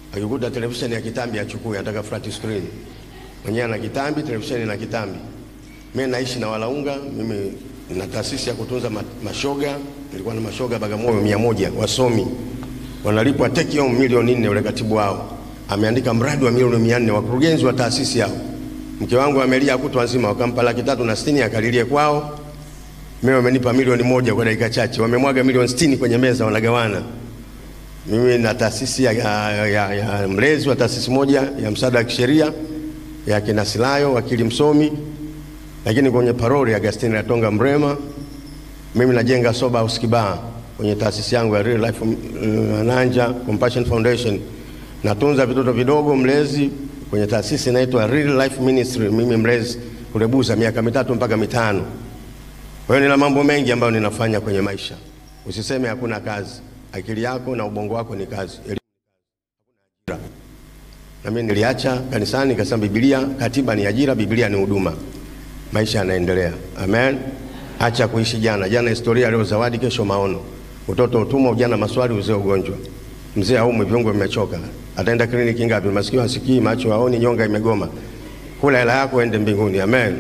akikuta televisheni ya kitambi achukue, anataka flat screen. Mwenyewe ana kitambi, televisheni na kitambi. Mimi naishi na walaunga, mimi na taasisi ya kutunza ma- mashoga. Nilikuwa na mashoga Bagamoyo mia moja wasomi wanalipwa take home milioni nne. Ule katibu wao ameandika mradi wa milioni mia nne wakurugenzi wa taasisi yao. Mke wangu amelia kutwa nzima, wakampa laki tatu na sitini akalilie kwao. Mimi wamenipa milioni moja kwa dakika chache, wamemwaga milioni sitini kwenye meza, wanagawana. Mimi na taasisi ya, ya, ya, ya mlezi wa taasisi moja ya msaada wa kisheria ya kina Silayo, wakili msomi, lakini kwenye paroli Agustini Latonga Mrema, mimi najenga soba house Kibaha kwenye taasisi yangu ya Real Life uh, Nanja Compassion Foundation. Natunza vitoto vidogo mlezi kwenye taasisi inaitwa Real Life Ministry, mimi mlezi kulebuza miaka mitatu mpaka mitano. Kwa hiyo nina mambo mengi ambayo ninafanya kwenye maisha. Usiseme hakuna kazi. Akili yako na ubongo wako ni kazi. Elimu ni kazi. Hakuna ajira. Na mimi niliacha kanisani nikasema Biblia, katiba ni ajira, Biblia ni huduma. Maisha yanaendelea. Amen. Acha kuishi jana. Jana historia, leo zawadi, kesho maono. Utoto utumwa, ujana maswali, uzee ugonjwa. Mzee aumwe, viungo vimechoka. Ataenda kliniki ngapi? Masikio hasikii, macho haoni, nyonga imegoma. Kula hela yako uende mbinguni. Amen.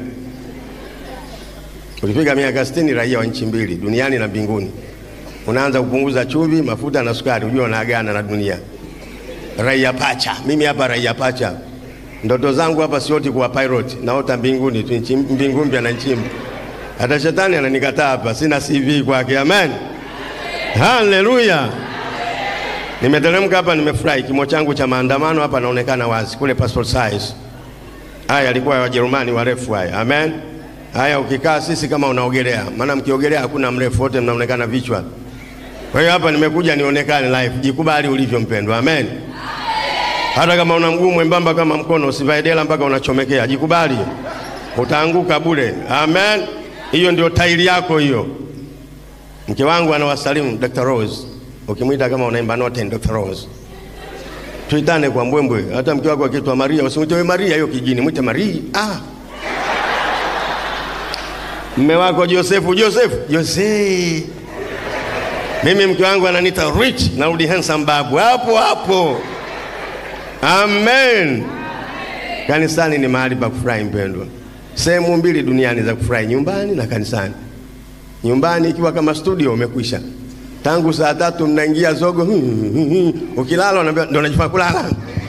Ulipiga miaka 60 raia wa nchi mbili duniani na mbinguni. Unaanza kupunguza chumvi, mafuta na sukari, ujue unaagana na dunia. Raia pacha, mimi hapa raia pacha. Ndoto zangu hapa sioti kuwa pilot, naota mbinguni tu, nchi mbingu mpya na nchi mpya. Hata shetani ananikataa hapa, sina CV kwake. Amen, haleluya. Nimeteremka hapa, nimefurahi. Kimo changu cha maandamano hapa naonekana wazi, kule passport size. Haya yalikuwa ya Wajerumani warefu haya. Amen. Haya ukikaa sisi kama unaogelea, maana mkiogelea hakuna mrefu, wote mnaonekana vichwa. Kwa hiyo hapa nimekuja nionekane live. Jikubali ulivyo mpendwa. Amen. Hata kama una mguu mwembamba kama mkono, usivae dela mpaka unachomekea. Jikubali, utaanguka bure. Amen. Hiyo ndio tairi yako hiyo. Mke wangu anawasalimu Dr. Rose. Ukimwita kama unaimba note Dr. Rose. Tuitane kwa mbwembwe. Hata mke wako akiitwa Maria, usimwite wewe Maria hiyo kijini, mwite Maria. Ah. Mme wako Josefu, Josefu, Jose. Mimi mke wangu ananiita rich, narudi handsome babu. Hapo hapo. Amen. Kanisani ni mahali pa kufurahi mpendwa. Sehemu mbili duniani za kufurahi, nyumbani na kanisani. Nyumbani ikiwa kama studio umekwisha. Tangu saa tatu mnaingia zogo, ukilala unaambia ndio unajifanya kulala.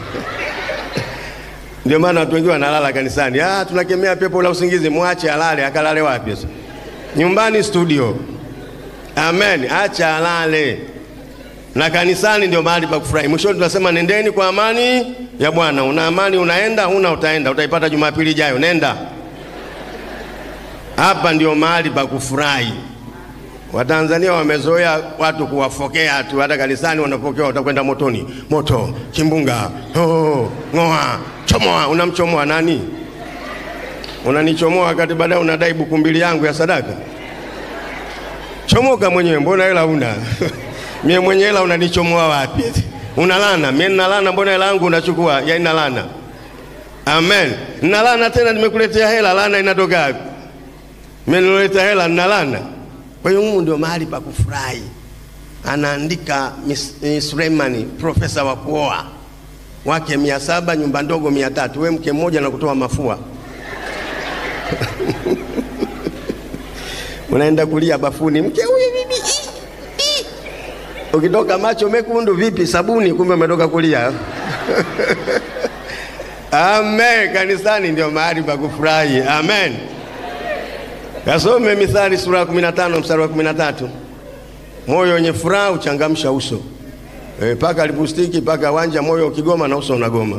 Ndio maana watu wengi wanalala kanisani. Ah, tunakemea pepo la usingizi, mwache alale. Akalale wapi sasa? Nyumbani studio. Amen, acha alale. Na kanisani ndio mahali pa kufurahi. Mwishoni tunasema nendeni kwa amani ya Bwana. Una amani unaenda, huna utaenda, utaipata Jumapili ijayo. Nenda. Hapa ndio mahali pa kufurahi. Watanzania wamezoea watu kuwafokea tu, hata kanisani wanapokewa, utakwenda motoni. Moto, kimbunga, oh, ng'oa, chomoa. Unamchomoa nani? Unanichomoa wakati baadaye unadai buku mbili yangu ya sadaka. Chomoka mwenyewe, mbona hela una? Mie mwenye hela unanichomoa wapi? Unalana, mimi nalana, mbona hela yangu unachukua? Ya inalana. Amen. Nalana tena, nimekuletea hela, lana inatoka wapi? Mimi niloleta hela nalana. Kwa hiyo Mungu ndio mahali pa kufurahi. Anaandika Miss eh, Suleimani, profesa wa kuoa wake mia saba, nyumba ndogo mia tatu, we mke mmoja na kutoa mafua unaenda kulia bafuni, mke huyu bibi, ii, ii. ukitoka macho mekundu vipi, sabuni, kumbe umetoka kulia. Amen. Kanisani ndio mahali pa kufurahi. Amen. Kasome Mithali sura ya 15 mstari wa 13. Moyo wenye furaha uchangamsha uso. E, paka lipustiki paka wanja, moyo ukigoma na uso unagoma.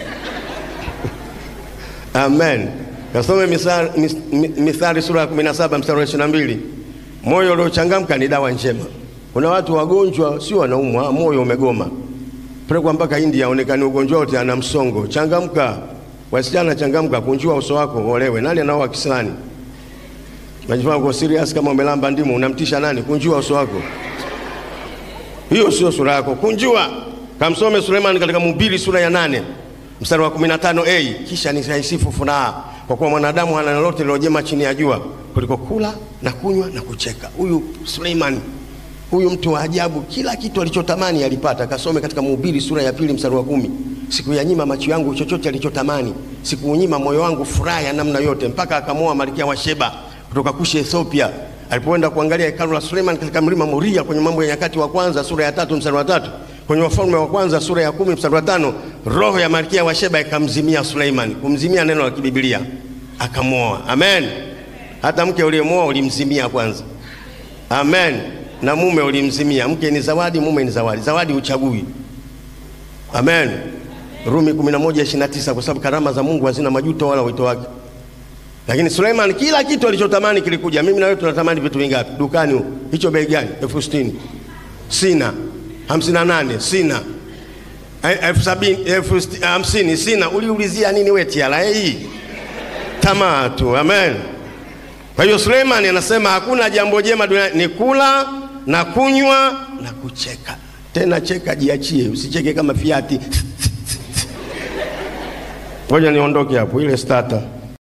Amen. Kasome Mithali, Mithali sura ya 17 mstari wa 22. Moyo uliochangamka ni dawa njema. Kuna watu wagonjwa, si wanaumwa, moyo umegoma. Pelekwa mpaka India aonekane ugonjwa wote ana msongo. Changamka. Wasichana changamka, kunjua uso wako olewe. Nani anaoa kisilani? Unajifanya uko serious kama umelamba ndimu, unamtisha nani? Kunjua uso wako. Hiyo sio sura yako. Kunjua. Kamsome Suleiman katika Mhubiri sura ya nane mstari wa 15a, kisha nitaisifu furaha kwa kuwa mwanadamu hana lolote lilojema chini ya jua kuliko kula na kunywa na kucheka. Huyu Suleiman Huyu mtu wa ajabu, kila kitu alichotamani alipata. Kasome katika Mhubiri sura ya pili mstari wa kumi. Sikuyanyima macho yangu chochote alichotamani, sikuunyima moyo wangu furaha ya namna yote, mpaka akamwoa malkia wa Sheba kutoka Kushi Ethiopia. Alipoenda kuangalia hekalu la Suleiman katika mlima Moria, kwenye Mambo ya Nyakati wa kwanza sura ya tatu mstari wa tatu, kwenye Wafalme wa kwanza sura ya kumi mstari wa tano, roho ya malkia wa Sheba ikamzimia Suleiman. Kumzimia neno la kibibilia, akamwoa. Amen. Hata mke uliyemwoa ulimzimia kwanza. Amen. Na mume ulimzimia. Mke ni zawadi, mume ni zawadi. Zawadi uchagui. Amen. Rumi 11:29 kwa sababu karama za Mungu hazina majuto wala wito wake. Lakini Suleiman kila kitu alichotamani kilikuja. Mimi na wewe tunatamani vitu vingapi? Dukani huko. Hicho bei gani? elfu sitini. Sina. hamsini na nane. Sina. elfu sabini, elfu hamsini. Sina. Uliulizia nini wewe tiara hii? Tamaa tu. Amen. Kwa hiyo Suleiman anasema hakuna jambo jema duniani ni kula na kunywa na kucheka. Tena cheka, jiachie, usicheke kama fiati. Ngoja niondoke hapo, ile starter